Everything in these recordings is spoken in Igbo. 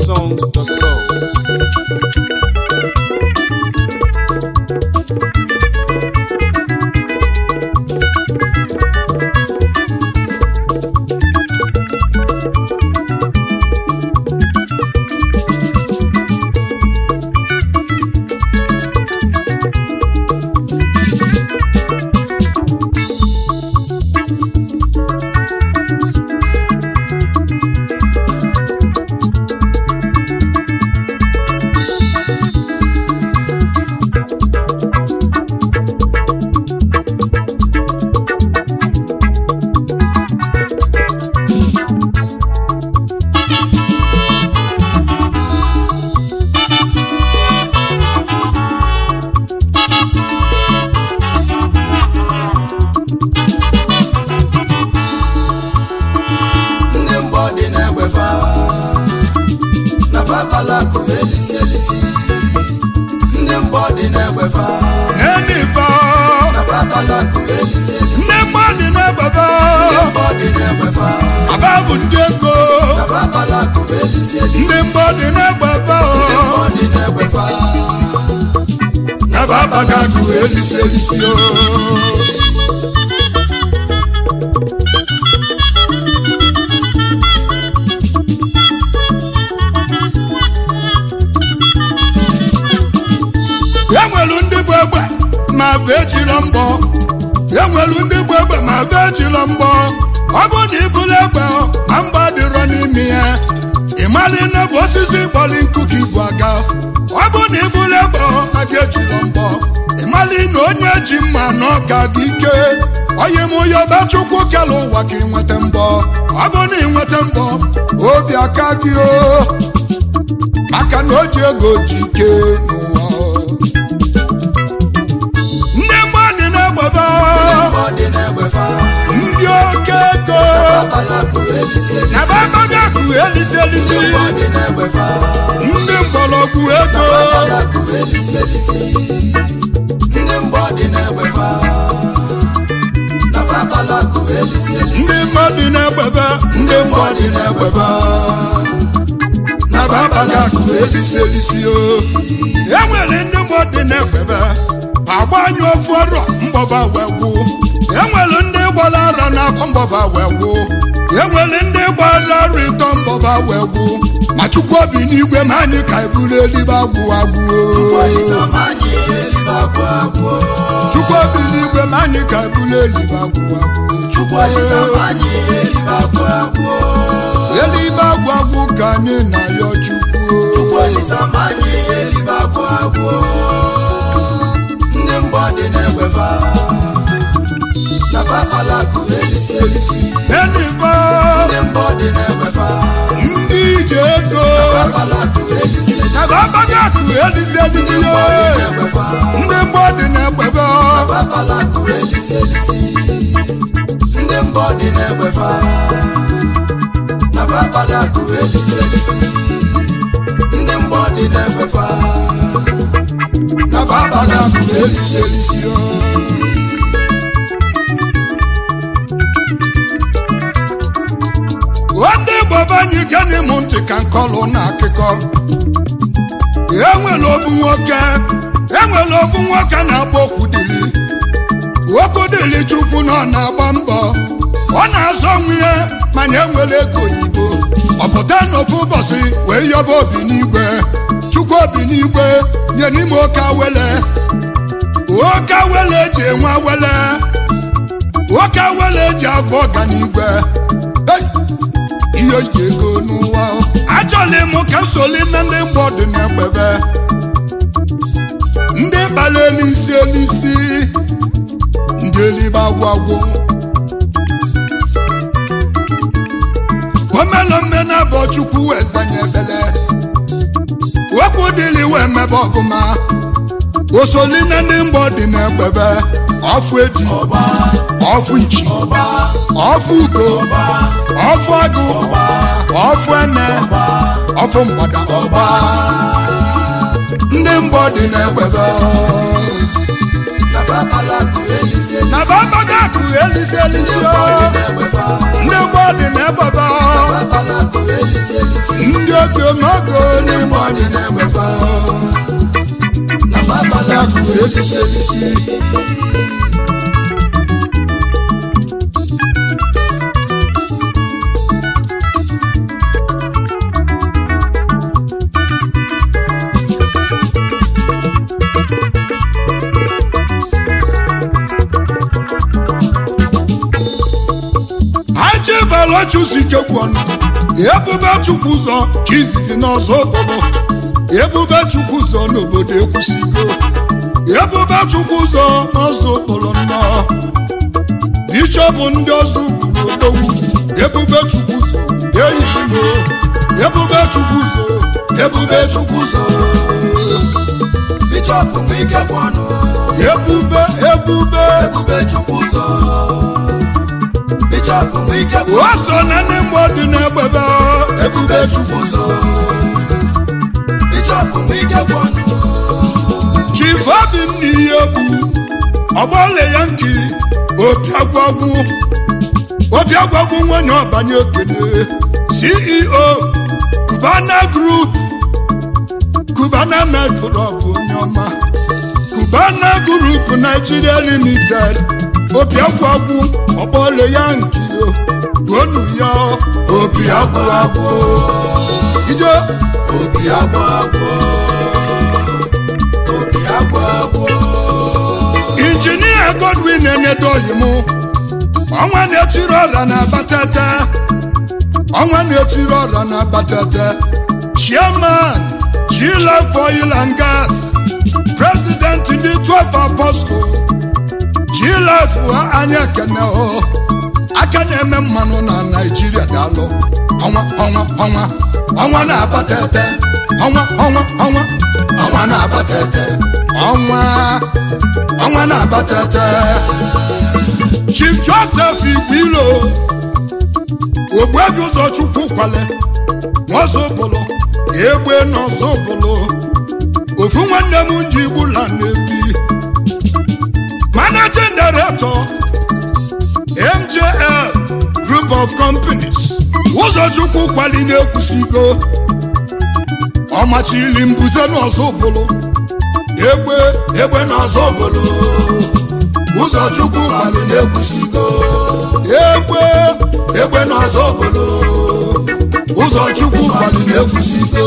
igbosongs.com ndị mgbọ dị na-egbefa na fabalakụ elisi elisi ndị mgbọ dị na-egbefa n'enifa na fabalakụ elisi elisi ndị mmadụ na-egbebe ndị mgbọ dị na-egbefa aba bụ ndị ego na fabalakụ elisi elisi ndị mmadụ na-egbebe ndị mgbọ dị na-egbefa na babagagụ elisi elisi o enwelu ndị bụ egbe ma bụ ejiro mbọ enwelu ndị bụ egbe ma bụ ejiro mbọ ọ bụ na ibulu egbe ma mgba dịrọ n'ime ya ịmali na bụ osisi kpọrọ nkụ ka ibu aga ọ bụ na ibulu egbe maka ejiro mbọ ịmali na onye ji mma na ọka gị ike onye m onye ọba chukwu kere ụwa ka ịnweta mbọ ọ bụ na ịnweta mbọ obi aka gị o maka na o ji ego ji ike n'ụwa ndị mmadụ na-egbebe ndị mgbọ dị na-egbefa ndị oke ego fabalakụ elisi na elisi babagakụ elisi elisi ndị mgbọ dị na-egbefa ndị mgbọrọgwụ ego fabalakụ elisi elisi ndị mgbọ dị na-egbefa na fabalakụ elisi elisi ndị mmadụ na-egbebe ndị mmadụ na-egbebe na babagakụ elisi elisi o enwere ndị mmadụ na-egbebe agbanyụ ofu ọrọ mgbọba wee gwụ enwere ndị gbara ara n'afọ mgbọba wee gwụ enwere ndị gbara ara ịtọ mgbọba wee gwụ ma chukwu obi n'igwe ma anyị ka eburu eluigwe agwụ agwụ Olisomani elibe agwụ agwụ chukwu obi n'igwe ma anyị ka eburu eluigwe agwụ agwụ Chukwu Olisomani elibe agwụ agwụ eluigwe agwụ agwụ ka anyị na-ayọ chukwu Chukwu Olisomani elibe agwụ agwụ ndị mgbọ dị na-egbefa na fabalakụ elisi elisi elibe ndị mgbọ dị na-egbefa ndị ije ego fabalakụ elisi elisi na babagakụ elisi elisi ndị mgbọ dị na-egbefa ndị mgbọ dị na-egbebe fabalakụ elisi elisi ndị mbọ dị na-egbefa na fabalakụ elisi elisi ndị mbọ dị na-egbefa na babagakụ elisi elisi o ndị igbo be anyị gene m ntị ka nkọlụ na akụkọ enwere obu nwoke enwere obu nwoke na-agba okwudili okwudili chukwu na ọ na-agba mbọ ọ na-azọ onwe ya mana enwere ego oyibo ọ pụta n'ofu ụbọchị wee yọba obi n'igwe chukwu obi n'igwe nye n'ime oke awele oke awele eji enwe awele oke awele eji agba ọganigwe Hey! ihe ji ego n'ụwa achọla m ka nsoli na ndị mgbe ọdị na-egbebe ndị kpara elisi elisi ndị elibe agwụ agwụ omelome na abọ chukwu wee zanye ebele okwu dịli wee mebe ọfụma osoli na ndị mgbe ọdị na-egbebe ọfụ eji ọfụ nchi ọfụ ugo ọfụ agụ ọfụ ene ọfụ mgbada ọba ndị mbọ dị na-egbebe na fabalakụ elisi elisi na babagakụ elisi elisi o ndị mgbe ọ dị na-egbebe fabalakụ elisi elisi elisi ndị oge n'ogo n'ime ọdị na-enwefa na babala akụ elisi elisi achịvelochuzikegwu ọnụ ebube chukwu ụzọ ka izizi n'ọzọ obodo ebube chukwu ụzọ n'obodo ekwusigo ebube chukwu ụzọ n'ọzọ okporo nnọọ bishọp ndị ọzọ ugwu n'odogwu ebube chukwu ụzọ eyigbo ebube chukwu ụzọ ebube chukwu ụzọ bishọp nwe ike gwụ ọnụ ebube ebube ebube chukwu ụzọ bishọp nwe ike gwụ o so na ndị mgbe dị n'egbebe ebube chukwu ụzọ bishọp nwe ike gwụ ọnụ chief obinna ihe egwu ọgbọle ya nke obiagwagwu obiagwagwu nwanyị ọbanye okene ceo cubana group cubana metro bụ onye ọma cubana group nigeria limited obiagwagwu ọgbọle ya nke gonu ya obiagwagwu ije obi agwụ agwụ obi agwụ agwụ injinia godwin enedoghim ọnwa na-etiri ọra na abatete ọnwa na-etiri ọra na abatete chairman gilef oil and gas president ndị 12 apostle gilef anya ekene o aka na-eme mmanụ na naijiria daalụ ọnwa ọnwa ọnwa ọnwa na-abatete ọnwa ọnwa ọnwa ọnwa na-abatete ọnwa ọnwa na-abatete chief joseph igwilo ogbuebi ụzọ chukwu kwale n'ọzọbụlụ egbe n'ọzọbụlụ ofu nwanne m nji gbula na-ebi managing director mjl group of companies ụzọchukwu kwali na-ekwusigo ọmachili mbuze n'ọzọbụlụ egbe egbe n'ọzọbụlụ ụzọ chukwu kwali na-ekwusigo egbe egbe n'ọzọ obodo ụzọ chukwu kwali na-ekwusigo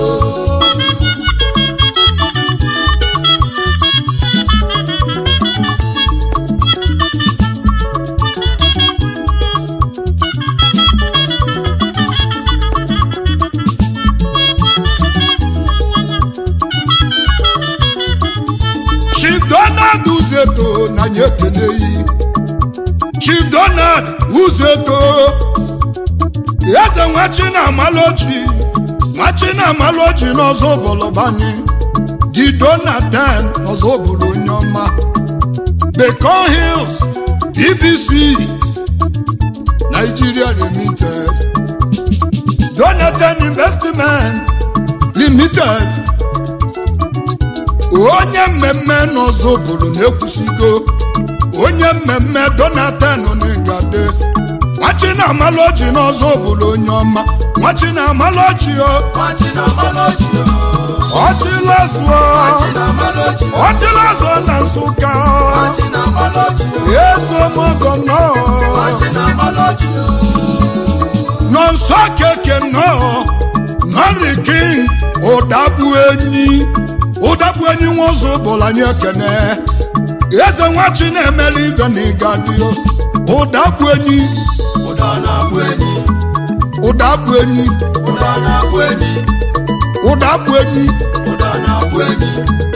chief donald uzeto na nye ekeneyi chief donald uzeto eze nwachi na amaloji nwachi na amaloji n'ọzọ bọlọbanye di donatan n'ọzọ bụrụ onye ọma bacon hills bbc nigeria limited donatan investment limited onye mmemme n'ọzọ bụrụ na-ekwusigo onye mmemme donatan n'igade nwachi na amaloji n'ọzọ bụrụ onye ọma nwachi na amaloji o machi na maloji ọchịlazụọ machi na maloji ọchịlazụọ na nsụka machi na maloji ezemogo nọ machi na maloji nọ nsọ keke nọ nọri king ụdagbu enyi ụdagbu enyi nwa ụzọ bụrụ anyị ekene eze nwachi na-emeli ibe na ịgadio ụdagbu enyi ụda na-abụ enyi ụdagbu enyi ụda na-abụ enyi ụdagbu enyi ụda na-abụ enyi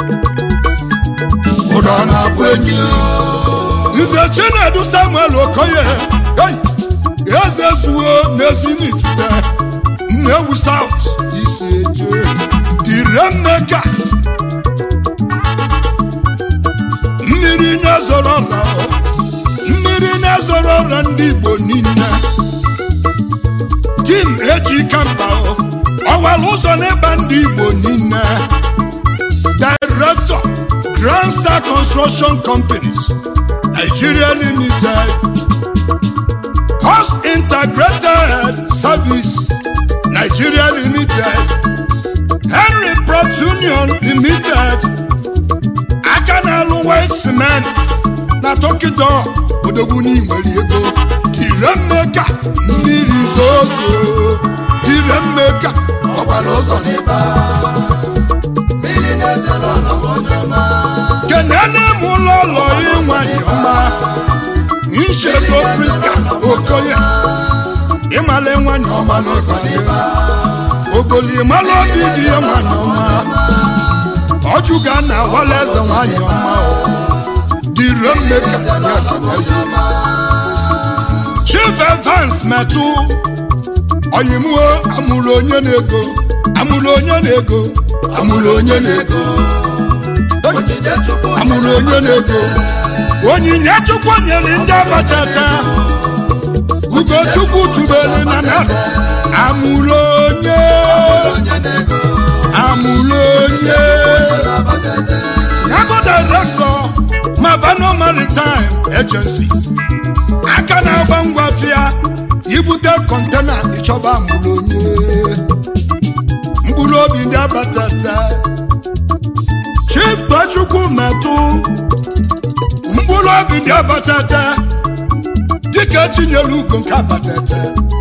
ụda na-abụ enyi nze chinedu samuel okoye hey! eze zuo n'ezinitute nnewu saut isi eje dire mmeka mmiri na-ezoro ọra mmiri na-ezoro ọra ndị igbo niile tim eji kamba ọwara ụzọ n'ịba ndị igbo niile director grand star construction companies nigeria limited host integrated service nigeria limited henry prot union limited aka na-alụ white cement na tokido odogwu n'inwere ego dire mmeka mmiri zozo dire mmeka ọgbara ụzọ n'ịba mmiri na-eze n'ụlọ onye ọma kenene m ụlọ ụlọ ịnwanyị ọma nchego priska okoye ịmala nwanyị ọma n'ịbanye ogoli ịmala obi dị ya nwanyị ọma ọjụga na awala eze nwanyị ọma dịre mmeka ya kene ya chief evans metụ oyimuo amụrụ onye na-ego amụrụ onye na-ego amụrụ onye na-ego onyinye chukwu amụrụ onye na-ego onyinye chukwu nyere ndị abatata ugochukwu tubelu na narọ amụrụ onye onye na-ego amụrụ onye na-abatete yago direktọ mavano maritime agency aka na-agba ngwa fịa ibute kọntena ịchọba amụrụ onye mkpụrụ obi ndị abatata chief tochukwu metụ mkpụrụ obi ndị abatata dịka etinyere ugo nke abatata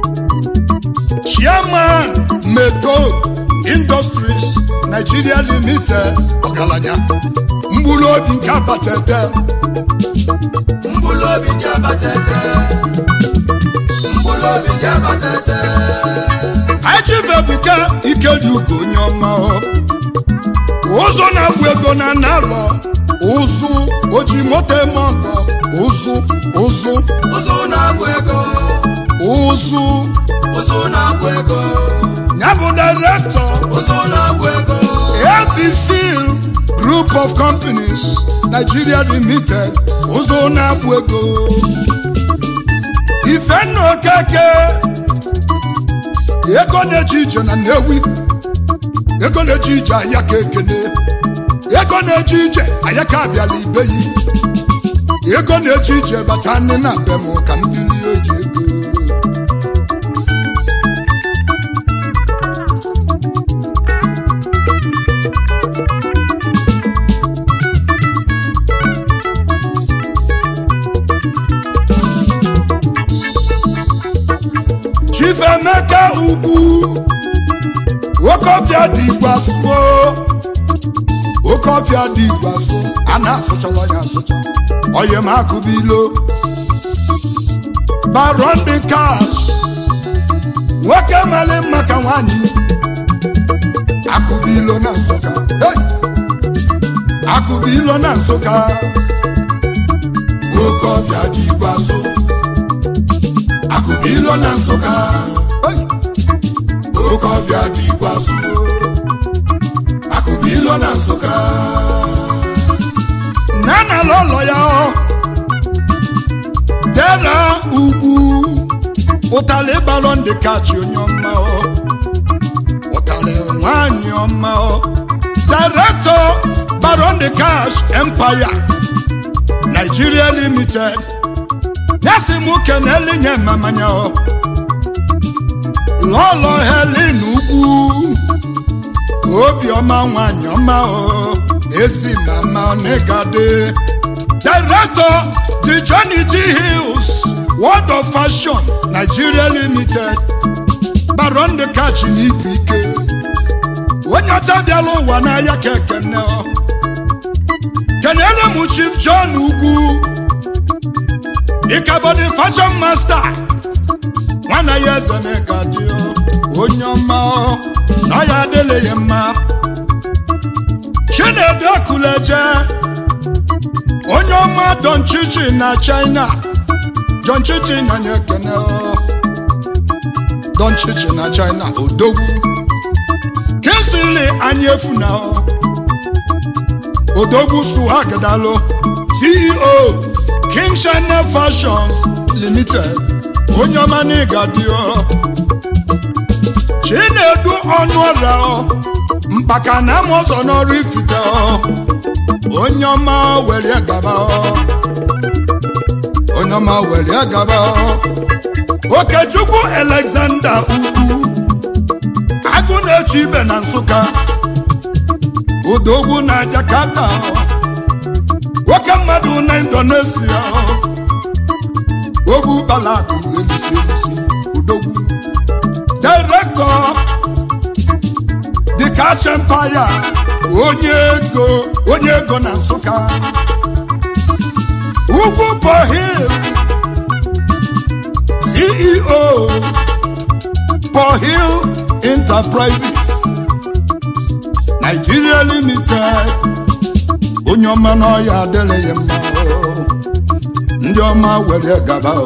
chairman meto industries nigeria limited ọgaranya mkpụrụ obi nke abatata mkpụrụ obi ndị abatete mkpụrụ obi ndị abatete achivebuka ikedi ugo onye ọma ọ. ụzọ na-agwụ ego na narọ ụzụ oji moto eme ọgọ ụzụ ụzụ ụzụ na-agwụ ego ụzụ ụzụ na-agwụ ego ya bụ direktọ ụzụ na-agwụ ego abfil group of companies nigeria limited ụzọ na-agwụ ego ifenna okeke ego na-eje ije na nnewi ego na-eje ije ahịa ka ekene ego na-eje ije ahịa ka abịala ibeyi ego na-eje ije bata nne na be m ka m bilie oji ego chifemeka ugwu okọbịa dị igbaso okọbịa dị igbaso a na-asụchala ya asụcha oyem akụbilo baron dị kash nwoke mali mma ka nwanyị akụbilo na nsụka hey! akụbilo na nsụka okọbịa dị igbaso akụbilo na nsụka hey! oke ọbịa dị igwasu akụbilo na nsụka nana lọlọ ya ọ dera ugwu ụtalị balọ ndị kachi onye ọma ọ ụtalị nwanyị ọma ọ direktọ baron de cash empire nigeria limited nyasi mụ keneli nye mmamanya ọ lọlọ helen ugwu obiọma nwanyị ọma o ezi mama onegade director the johnny t hills world of fashion nigeria limited baron de kachi n'ibu ike onye ọcha bịala ụwa n'ahịa ka ekene ọ kenere m chief john ugwu ịkabọdị fashion master nwana ya eze na-ega dị onye ọma ọ, na ya adịla ya mma chinedu ekuleje onye ọma don chichi na china don chichi na nye ekene ọ. don chichi na china odogwu kinsili anyị efuna ọ. odogwu suhagdalo ceo king china fashions limited onye ọma n'ịga dị ọ chinedu ọnụ ọrịa ọ mkpaka na ama ọzọ n'ọrụ ifite ọ onye ọma were gaba ọ onye ọma were gaba ọ okechukwu alexander ugwu agụ na na-eche ibe na nsụka odogwu na jakarta nwoke mmadụ na indonesia ogwu balakụ elisi elisi odogwu direktọ the cash empire onye ego onye ego na nsụka ugwu pohil ceo pohil enterprises nigeria limited onye ọma n'ọya adịrịghị mma o. ndị ọma were gaba o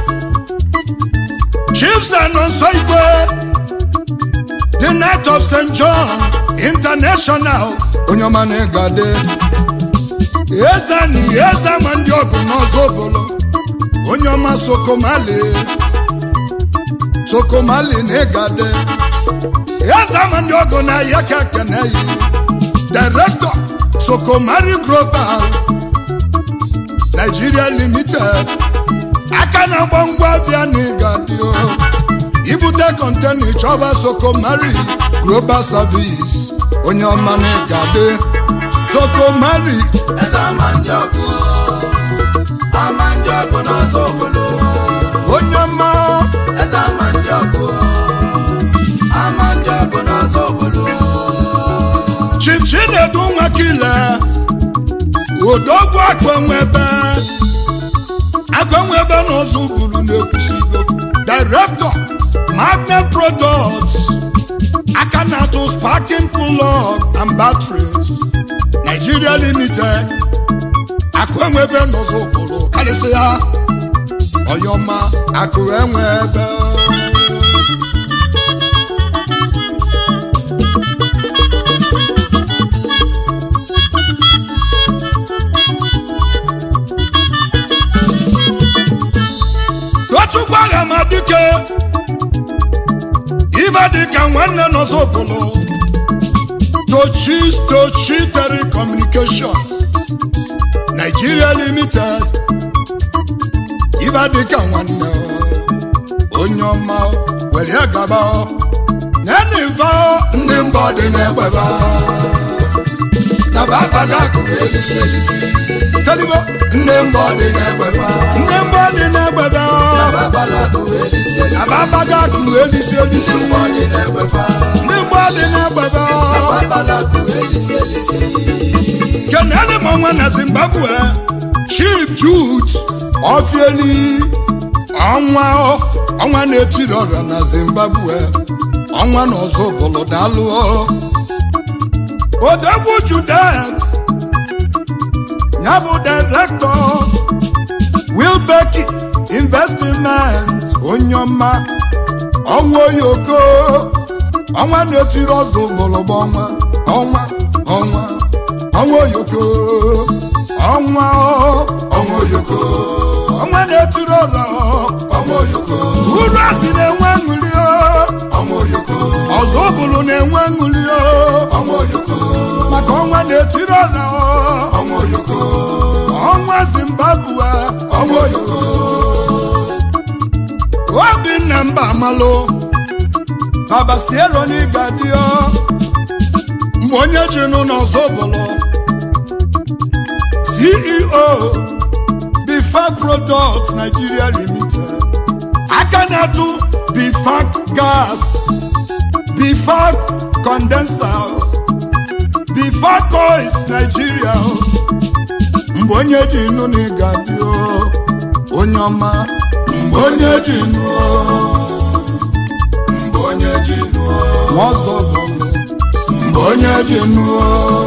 chiefs anọnso igwe the night of st john international onye ọma na-egade eze na eze ma ndị ọgụ n'ọzọ obolo onye ọma sokomali sokomali na-egade eze ma ndị ọgụ na ya ka ekene yi director sokomari global nigeria limited aka na-agba ngwa bịa na ịgadio ibute kọntena ịchọba sokomari global service onye ọma na ịgade sokomari eze ama ndị ọgụ ama ndị ọgụ n'ọzọ obodo onye ọma eze ama ndị ọgụ ama ndị ọgụ n'ọzọ obodo chief chinedu nwakile odogwu akpanwebe akpanwebe n'ụzọ buru na-ekwusigo director magnet products aka na-atụ sparking plug and batteries nigeria limited akụenwebe n'ụzọ buru karịsịa ọyọma akụ enwebe tochukwu agha ma dike ibe dịka nwanne n'ọzọbụlụ tochi tochi telecommunication nigeria limited ibe dịka nwanne onye ọma were gaba neniva ndị mbọ dị n'egbeba na babaga akụrụ elisi elisi telibo ndị mbọ dị n'egbefa ndị mbọ dị n'egbeba na babala akụrụ elisi elisi ababaga kuru elisi elisi ndị mbọ dị n'egbefa ndị mbọ dị n'egbeba na babala akụrụ elisi elisi kenele m ọnwa na zimbabwe chief jude ofieli ọnwa ọnwa na-etiri ọrịa na zimbabwe ọnwa na ọzọ bụlụ dalụ odogwu judet ya bụ direktọ wilbeki investment onye ọma ọnwa oyoko ọnwa na-etiri ọzọ gbọlọgbọ ọnwa ọnwa ọnwa ọnwa oyoko ọnwa ọnwa oyoko ọnwa na-etiri ọrọ ọmọ oyoko uru asị na-enwe ṅụli ọmọ oyoko ọzọ bụrụ na-enwe ṅụli ọmọ oyoko maka ọnwa na-etiri ọrọ ọmọ oyoko ọnwa zimbabwe ọmọ oyoko obinna mba amalụ baba siero n'ịga dio mgbe onye ji nụ n'ọzọ bụlụ ceo bifac product nigeria limited aka na-atụ bifac gas bifac condenser bifac oils nigeria mgbe onye ji nụ n'ịga dio onye ọma mgbe onye ji nụ mgbe onye ji nụọ ọzọ bụlụ mgbe onye ji nụọ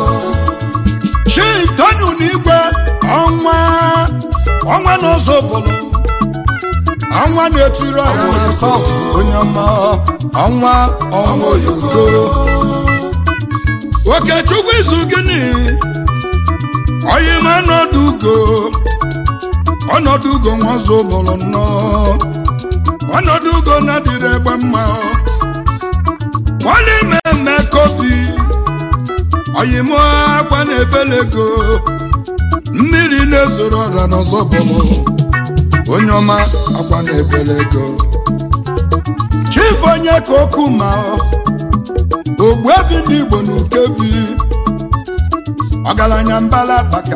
chief tonu n'igwe ọnwa ọnwa n'ụzọ bụlụ ọnwa na-etiri ọha na saut onye ọma ọnwa ọnwa oyoko okechukwu izu gịnị oyim ọnọdụ ugo ọnọdụ ugo nwa ọzọ bụlụ nnọọ ọnọdụ ugo na-adịrị egbe mma wọlé mẹ́mẹ́ kobi ọ̀yìnmọ́ akwa na-ebelego mmiri na-ezoro ọra n'ọzọ bụlụ onye ọma akwa na-ebelego chief onye ka okwu ma ọ ogbuebi ndị igbo na ukebi ọgaranya mbala kpaka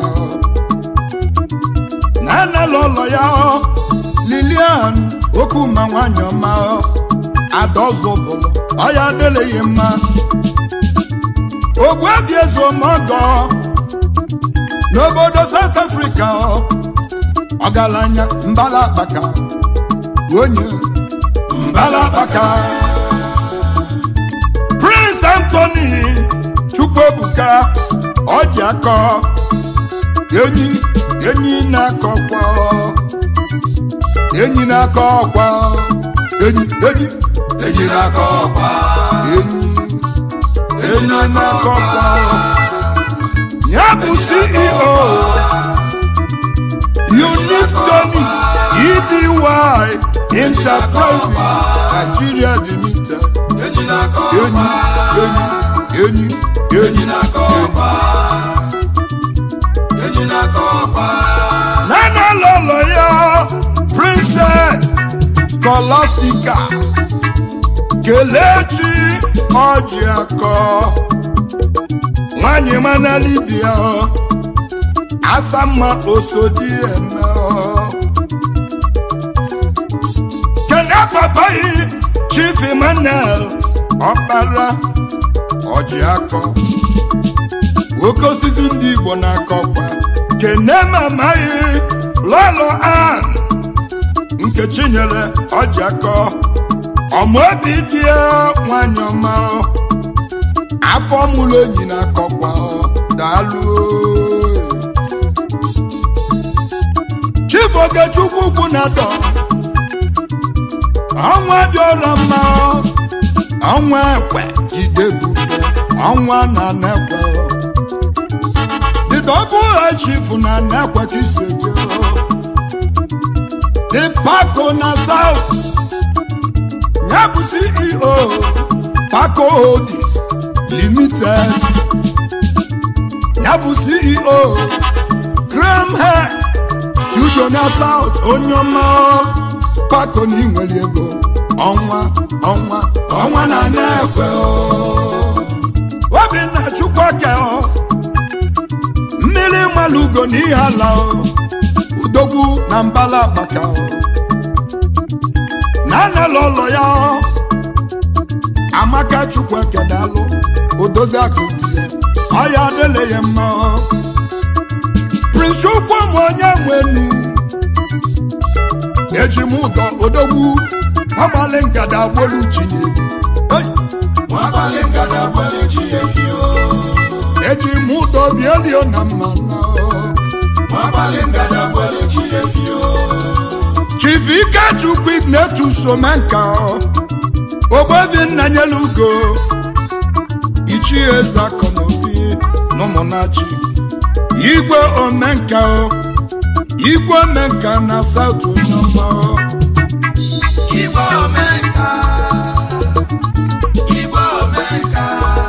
na anala ụlọ ya lilian okwuma nwanyị ọma adaọzọbụlụ ọya adịleghị mma ogbuebi eze omeọgọ n'obodo south africa ọgaranya mbala kpaka onye mbala kpaka prince anthony chukwuebuka ọjị akọ enyi enyi na-akọ ọkwa enyi na-akọ ọkwa enyi enyi enyi na-akọ ọkwa enyi enyi na-akọ ọkwa ya bụ ceo unique tony edy enterprises nigeria limited enyi na-akọ enyi ọkwa enyi enyi enyi enyi na-akọ ọkwa enyi na-akọ ọkwa nana lọlọ ya princess scholastica kelechi ọjị akọ nwanyị mana libia asamma osodi eme kene papayi chief emmanuel ọkpara ọjị akọ nwoke osisi ndị igbo na-akọkwa kene mamaghị lọlọ an nkechi nyere ọjị akọ ọmụobi dị ya nwanyị ọma afọ mụrụ enyi na-akọkwa daalụ chief ogechukwu ugwu na dọ ọnwa dị ọra mma ọnwa ekwe jide bube ọnwa na nekwe the double high chief na nekwe ka isi je the paco na south ya bụ ceo paco holdings limited ya bụ ceo graham hair studio na south onye ọma paco na inwere ego ọnwa ọnwa ọnwa na na-ekwe obinna chukwuka mmiri malugo na ihe ala udogwu na mbala akpaka na anala ụlọ ya amaka chukwuka dalụ odozi akụ dị ya ọya adịle ya mma prince chukwu m onye nwenu eji m ụdọ odogwu ọgbalị ngada agbolu chinyere nwabalị ngada gbere chi efi o eji m ụdọ bielio na mmanụ nwabalị ngada gbere chi efi o chief ikechukwu ignetus omenka ogbebi nna nyelu ugo ichie eze akọnobi n'ụmụnachi igwe omenka o igwe omenka na saut onyeọma igwe omenka igwe omenka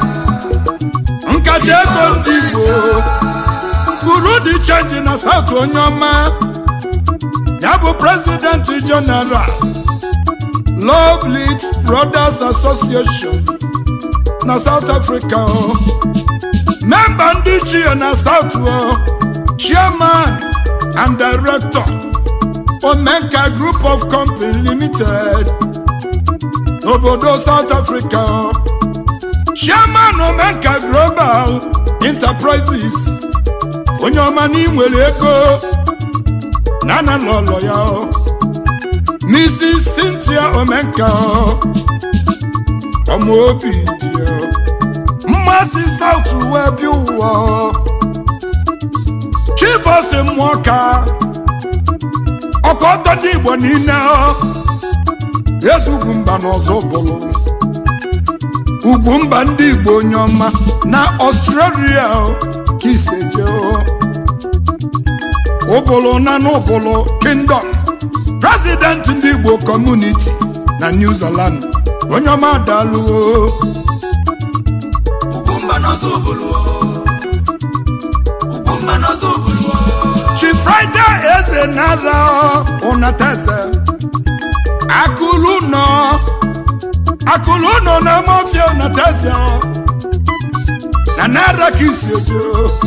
nkata ego ndị igbo buru dị chenji na saut onyeọma ya bụ prezidenti jeneral Lovely Brothers Association na South Africa o memba ndị chie na South o chairman and director Omenka Group of Company Limited n'obodo South Africa o chairman Omenka Global Enterprises onye ọma na inwere ego na na lọlọ ya o Mrs. Cynthia Omenka ọmọ obi dị ya mmasị South wee bịa ụwa Chief osi mmụọ ka ọkọtọ ndị Igbo niile ezugwu mba n'ọzọ bụrụ ugwu mba ndị Igbo onye ọma na Australia ka iseje ụbụlụ na n'ụbụlụ Kingdom president ndị igbo community na new zealand onye ọma dalụ ugwumba n'ọzọ obulu ugwumba n'ọzọ obulu chi friday eze nara ụnateze akụlụ nọ akụlụ ụnọ na mafia na tezia na naira ka isi ejo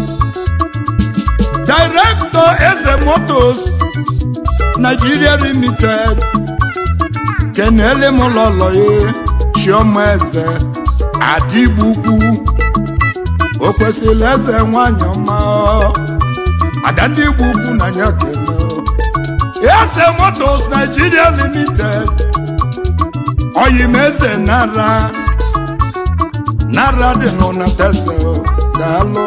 director eze motos nigeria limited kenele m lọlọye chioma eze adịgbu ukwu o kwesịrị eze nwanyị ọma ada ndị igbo ukwu na ya kene eze motos nigeria limited oyim eze nara nara dị nọ na tese daalụ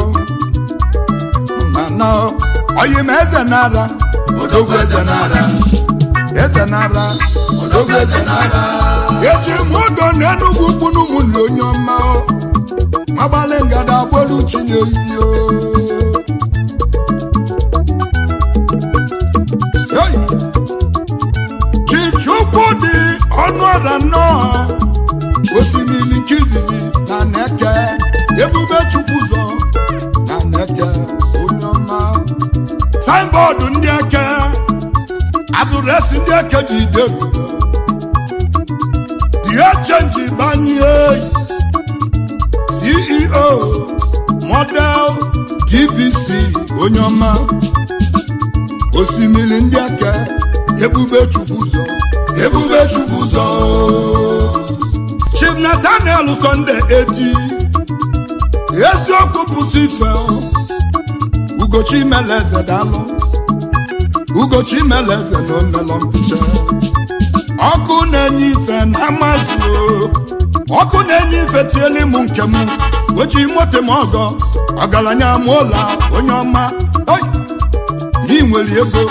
mana oyim eze nara odogwu eze nara eze nara odogwu eze nara eji m ụdọ n'enugwu ukwu n'ụmụnne onye ọma agbalị ngada agbolu chinye iyo Hey! chichukwu dị ọnụ ọra nnọọ osimiri nke izizi na neke ebube chukwu ụzọ na neke onye ọma signbọọdụ ndị eke adụresi ndị eke ji ide ebubo die chenji banye ceo model dbc onye ọma osimiri ndị eke ebube chukwu ụzọ ebube chukwu ụzọ chief nathaniel sunday eti eziokwu pụta ife ugochi meleze dalụ ugochi meleze na omelọ mpicha ọkụ na-enye ife na amazụ ọkụ na-enye ife tiele m nke m oji moto m ọgọ ọgaranya m ụlọ onye ọma oi na nwere ego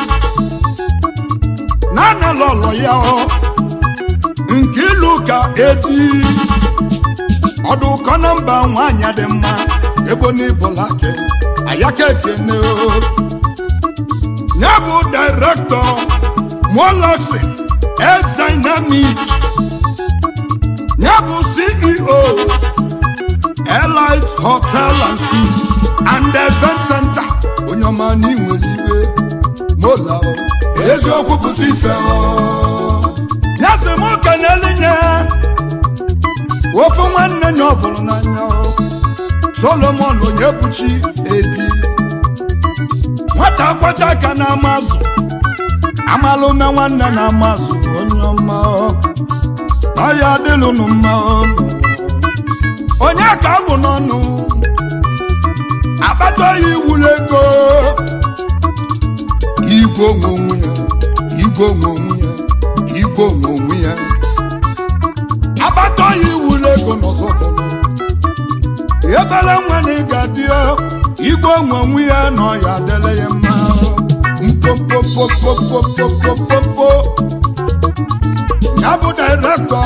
na-anala ọlọ ya ọ nke ilu ka eti ọdụ ụkọ na mba nwaanyị dị mma ebo n'ibụlake ayaka ekene o ya bụ direktọ moloxi exdynamic ya bụ ceo elite hotel and suites and event center onye ọma na inwere iwe mola o eziokwu pụta ife nyasị m kenelinye ofu nwanne nya ọ bụrụ n'anya o. solomon onye buchi edi nwata kwacha aka na amazụ amala ume nwanne na amazụ onye ọma o. na ya adịlụnụ mma o. onye ka abụ n'ọnụ akpata ya iwulu ego igwe onwe onwe ya igwe onwe onwe ya igwe onwe onwe ya agbata ya iwulu ego n'ọzọ bụrụ ebere nwa na ịga dị igwe onwe onwe ya na ọya adịla ya mma mpopopopopopopopopo ya bụ direktọ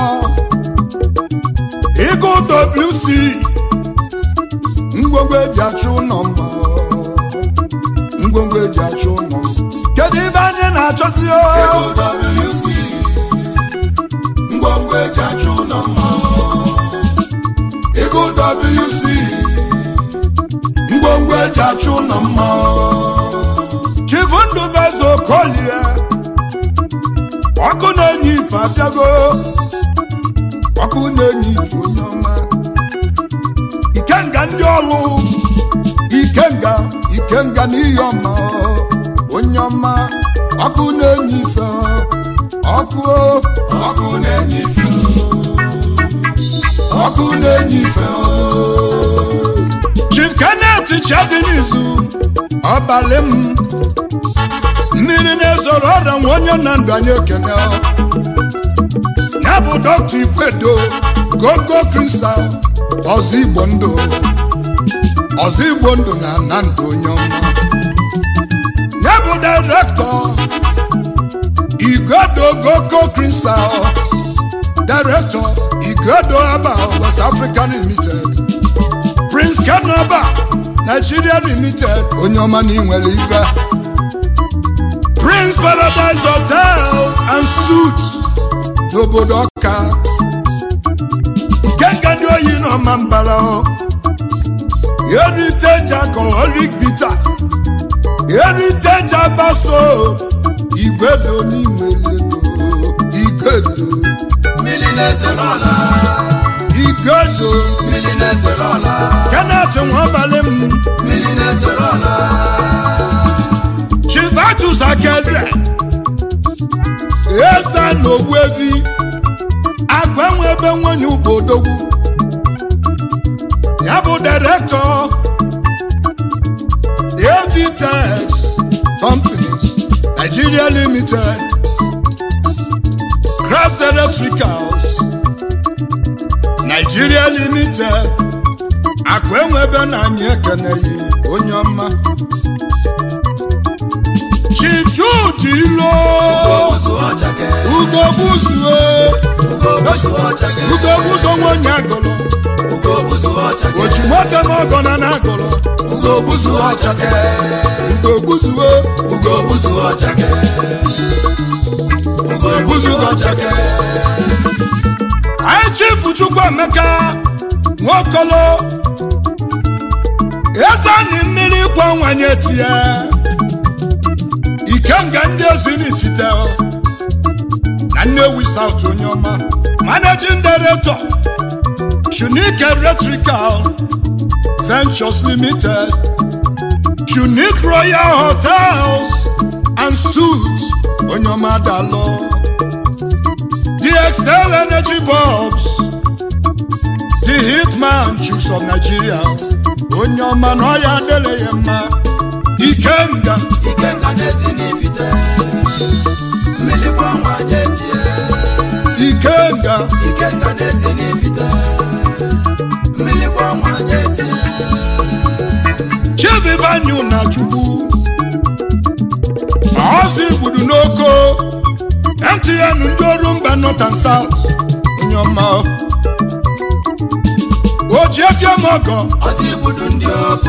ịgụ wc ngwongwo eji achụ ụlọ mma ngwongwo eji achụ ụlọ kedu ibe anyị na-achọzi o ego wc ngwongwo eji achụ ụlọ mma ego wc ngwongwo eji achụ ụlọ mma chifu ndụbeze okolie ọkụ na-enye ife abịago ọkụ na-enye ife onye ọma ikenga ndị ọlụ ikenga ikenga n'ihe ọma onye ọma ọkụ na-enye ife ọkụ ọkụ na-enye ife ọkụ na-enye ife chief kenneth chadinizu ọbalị m mmiri na-ezoro ọrịa nwa onye na ndụ anyị ekene ya bụ dọkta ikwedo gogo kristal ọzọ igbo ndụ ọzọ igbo ndụ na na ndụ onye ọma ya bụ direktọ igodo gogo kristal direktọ igodo aba west african limited prince kenaba nigeria limited onye ọma na inwere ife prince paradise hotel and suits n'obodo ọka ikenga ndị oyi n'ọma mbara o heritage alcoholic bitters heritage abaso igwedo n'inwere ego igwedo mmiri na-ezere ọla igodo mmiri na-ezere ọla kenneth nwabalị m mmiri na-ezere ọla chivatus akeze eze na ogbuevi akụ enwe ebe nwanyị ubodogwu ya bụ direktọ avtex companies nigeria limited cross electricals nigeria limited akụ enwe ebe na anyị ekeneghị onye ọma chijude ilo ozu ọchake ugo buzue ugo ozu ọchake ugo buzo nwonye agụlụ ugo ozu ọchake oji nwata m ọgọ na na agụlụ ugo ozu ọchake ugo buzue ugo ozu ọchake ugo ozu ọchake anyị chifu chukwuemeka nwokolo ezani mmiri kwa nwanye tie ikenga ndị ezi n'ifite na nnewi south onye ọma managing director Unique Electrical Ventures Limited Unique Royal Hotels and Suites onye ọma dalụ The Excel Energy Bulbs The Hitman Chicks of Nigeria onye ọma na ọya adịrị ya mma Ikenga ikenga na-esi n'ifite mmiri kwa nwanye tie Ikenga ikenga na-esi n'ifite mmiri kwa nwanye tie Chivivanyu na Chukwu ọzọ igbudu n'oko MTN ndị ọrụ mba North and South onye ọma oji efiemọgọ ọsị ibudu ndị ọkụ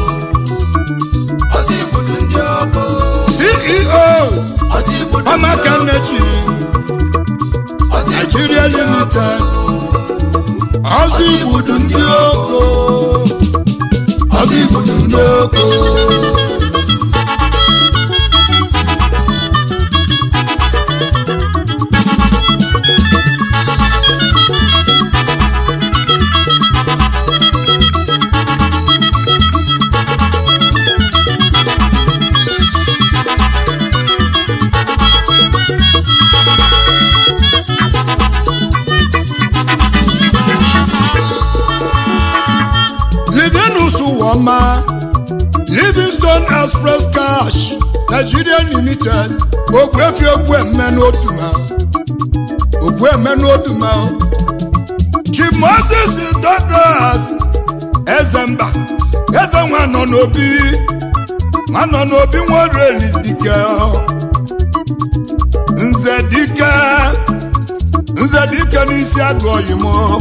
ọsị ibudu ndị ọkụ CEO ọsị ibudu ndị Amaka ọkụ Energy ọsị ibudu Nigeria ndị ọkụ Limited ọzọ igbudu ndị oko ọzọ igbudu ndị oko Livinus Woma, Livingstone Express Cash, Nigeria Limited, Ogwefi Ogwemme n'Oduma, Ogwemme n'Oduma, Chief Moses Douglas, Ezemba, Eze nwa nọ n'obi, nwa nọ n'obi nwereli dike, Nze dike, Nze dike n'isi agụ oyimo.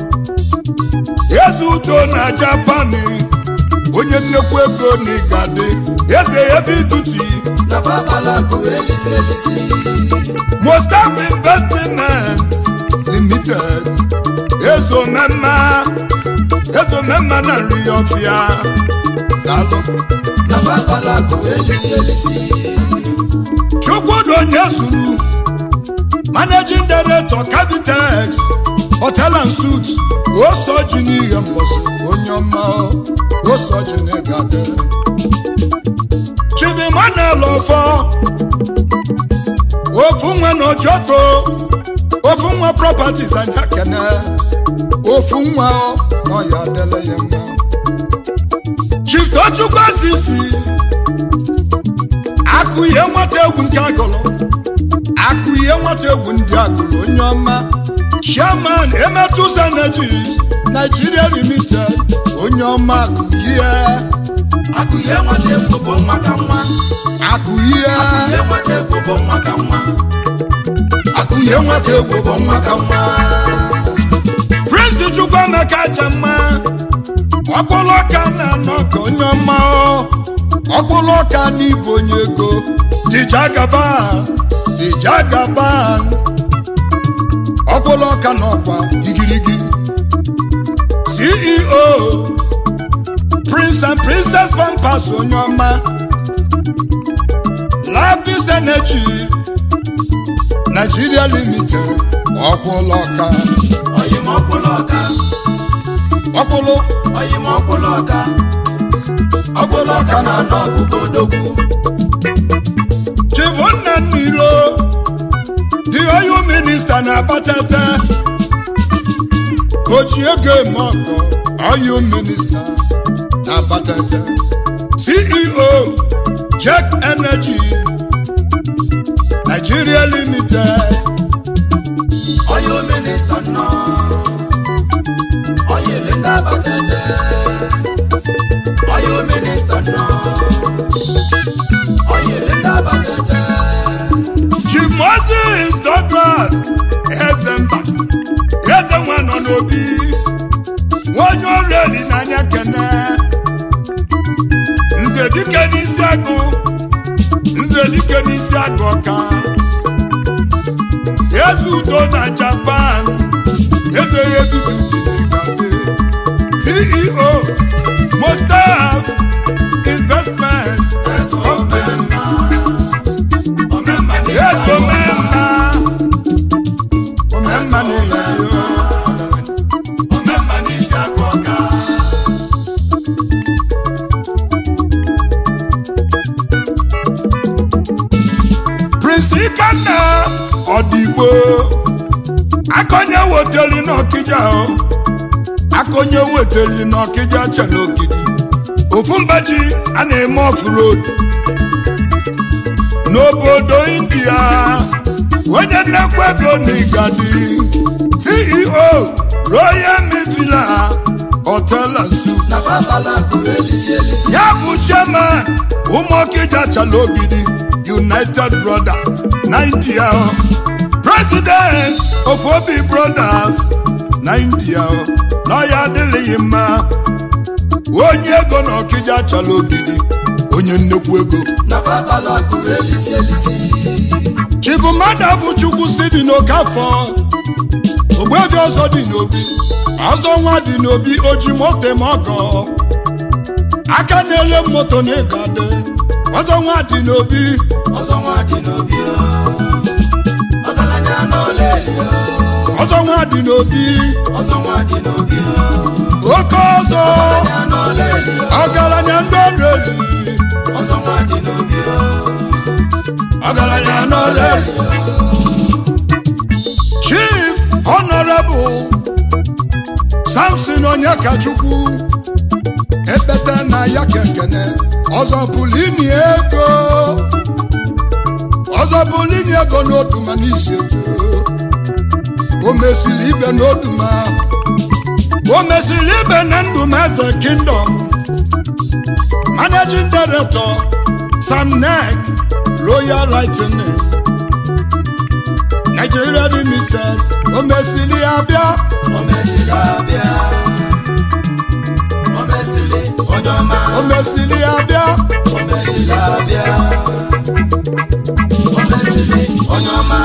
eze udo na japani onye nnekwu ego na igade eze ebe ituti na fabalakụ elisi elisi mostaf investment limited ezomemma ezomemma na nri ọfịa dalụ na fabalakụ elisi elisi chukwudo onye zuru managing director Cavitex hotel and suit osoji n'ihe mgbọsị onye ọma osoji n'egade chivimanel ọfọ ofu nwa na ojoto ofu nwa properties anya kene ofu nwa na ọya adịla ya mma chief tochukwu asisi akụ ihe nwata egwu nke agụlụ akụ ihe nwata egwu ndị agụlụ onye ọma chairman emetus energies nigeria limited onye ọma akụ ihe akụ ihe nwata egwu bụ nwa ka nwa akụ ihe ihe nwata egwu bụ nwa ka nwa akụ ihe nwata egwu bụ nwa ka nwa prince chukwuemeka jemma ọkpụlụ ọka na-anọ ka onye ọma ọkpụlụ ọka n'ịbụ onye ego dijagaban dijagaban ọkpụlụ ọka n'ọkwa igirigi ceo prince and princess pampas onye ọma lapis energy Nigeria Limited ọkwụlụ ọka oyimọkwụlụ ọka ọkwụlụ oyimọkwụlụ ọka ọkwụlụ ọka na anọ ọgụgụ odogwu Chivonna Nilo the oil minister na Abatete Ojiego Emoko oil minister na Abatete CEO Check Energy Nigeria Limited oyo minista nọ oyili ndị abatete oyo minista nọ oyili ndị abatete Chief Moses Douglas Ezemba eze nwa nọ n'obi onye ọrụ eli n'anya kene nze dike n'isi agụ nze dike n'isi agụ ọka eze udo na Japan eze ya edudu tinigade CEO Mustaf Investment eze omemma omemma Yes, omemma. Omemma na-eyi omemma n'isi akụ ọka Prince Ikenna Ọdịgbo akọnye weteli n'Ọkịja o akọnye weteli n'Ọkịja chere ogidi ofu mbaji a na-eme off-road n'obodo India onye nnekwu ego n'Igadi CEO Royal Mivila Hotel and Suites na babala akụ elisi elisi ya bụ chairman ụmụọkịja chalogidi united brothers na india president of obi brothers na india na ya adịghị mma onye ego na ọkịja chalogidi onye nnekwu ego na babala akụ elisi elisi chibụmmadụ bụ chukwu steven okafọ ogbebi ọzọ dị n'obi ọzọ nwa dị n'obi oji moto ma ọgọ aka na-ele moto na ịgade ọzọ nwa dị n'obi ọzọ nwa dị n'obi o ọgaranya n'ọla eli o ọzọ nwa dị n'obi ọzọ nwa dị n'obi o oke ọzọ ọgaranya n'ọla eli o ọgaranya ndị ọrụ eli ọzọ nwa dị n'obi o ọgaranya n'ọrụ eli chief honorable samson onyekachukwu ekpete na ya kekene ọzọ pụrụ ini ego ọzọ pụrụ ini ego n'oduma n'isi ego o mesiri ibe n'oduma o mesiri ibe na ndụm eze kingdom managing director sam nek royal lightning nigeria limited o mesiri abịa o mesili abịa o mesili onye ọma o mesiri abịa o mesili abịa o mesili onye ọma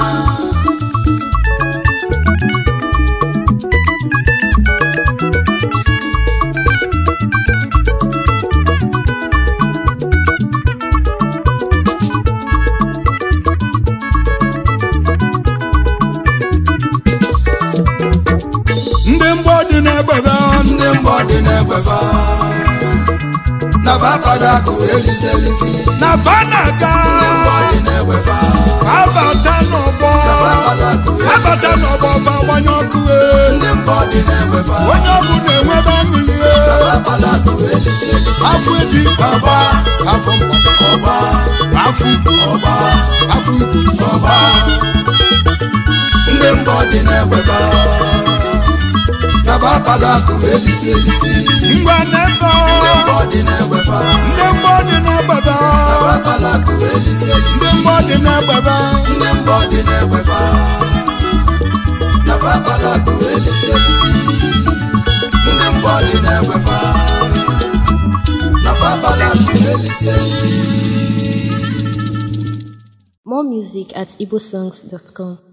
ndị mgbọ dị n'egbebe ndị mgbọ dị n'egbefa na babala akụ elisi elisi na fanaga ndị mgbọ dị n'egbefa abata n'ọgbọ babala akụ abata elisi n'ọgbọ elisi fa gbanye ọkụ e. ndị mgbọ dị n'egbefa onye ọbụ na-enwebe aṅụli e. babala akụ elisi elisi afọ eji ọgba afọ mgbada ọgba afọ ugwu ọgba afọ ugwu ọgba ndị mbọ dị n'egbefa na babala akụ elisi elisi ngwa n'ebe ndị mbọ dị n'egbefa ndị mgbọ dị n'egbebe na babala akụ elisi elisi ndị mgbọ dị n'egbebe ndị mbọ dị n'egbefa na babala akụ elisi elisi ndị mbọ dị n'egbefa na babala akụ elisi elisi More music at igbosongs.com.